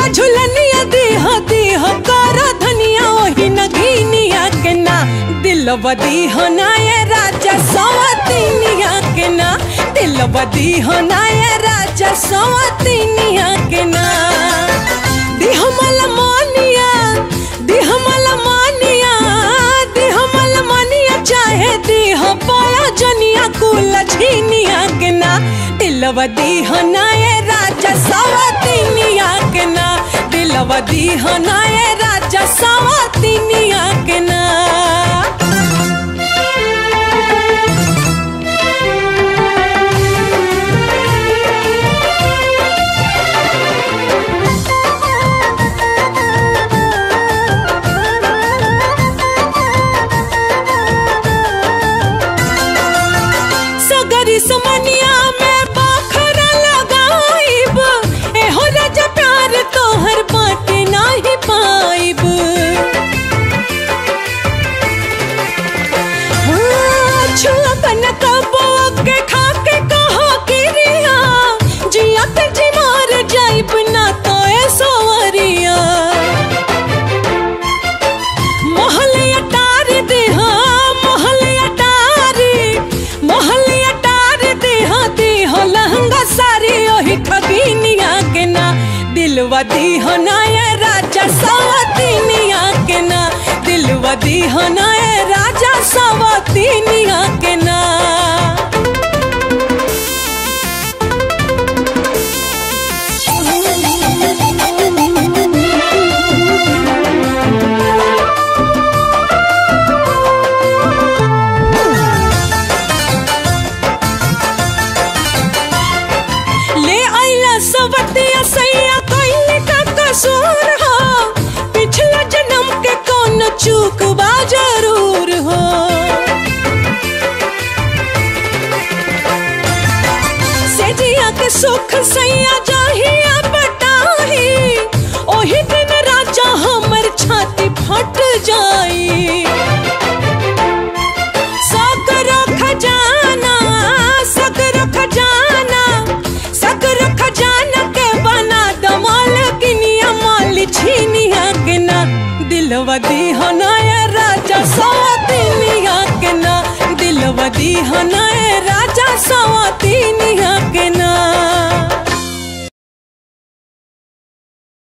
झूला झूलनिया दीह दीह कर धनिया ओही नगीनिया के ना दिलवा दीह ना ये राजा सवतीनिया के ना दिलवा दीह ना ये राजा सवतीनिया के ना दीह मल मानिया दीह मल मानिया दीह मल मानिया चाहे दीह पाया जनिया कुल छीनिया के ना दिलवा दीह ना ये राजा सवतीनिया के ना दिलवा दीह ना ये राजा सवतीनिया के ना सगरी समनिया में बाखरा लगाइब एहो राजा प्यार तोहर बाटे नाही पाइब हाँ, छुअबन कबो के खा के कहो किरिया जिया पे जी मार जाइब ना तो ए सोवरिया मोहले अटार दे हाँ मोहले अटार मोहले अटार दे हाँ दे हो लहंगा सारी ओही ठगीनिया के ना दिलवा दी हो ना ये राजा सवतीनिया के ना दिलवा दी हो ना ये राजा सवतीनिया के ना ले आइला सवतिया सैया कइले का कसूर हो पिछला जन्म के कौन चूक बा जरूर हो सेजिया के सुख सैया जाहिया बटाही ओही दिन राजा हमर छाती फट जाई सकरो खजाना सकरो खजाना सकरो खजाना के बना दमाल किनिया माल छीनिया के ना दिलवा दीहना ये राजा सवतीनिया के ना दिलवा दीहना ये राजा सवतीनिया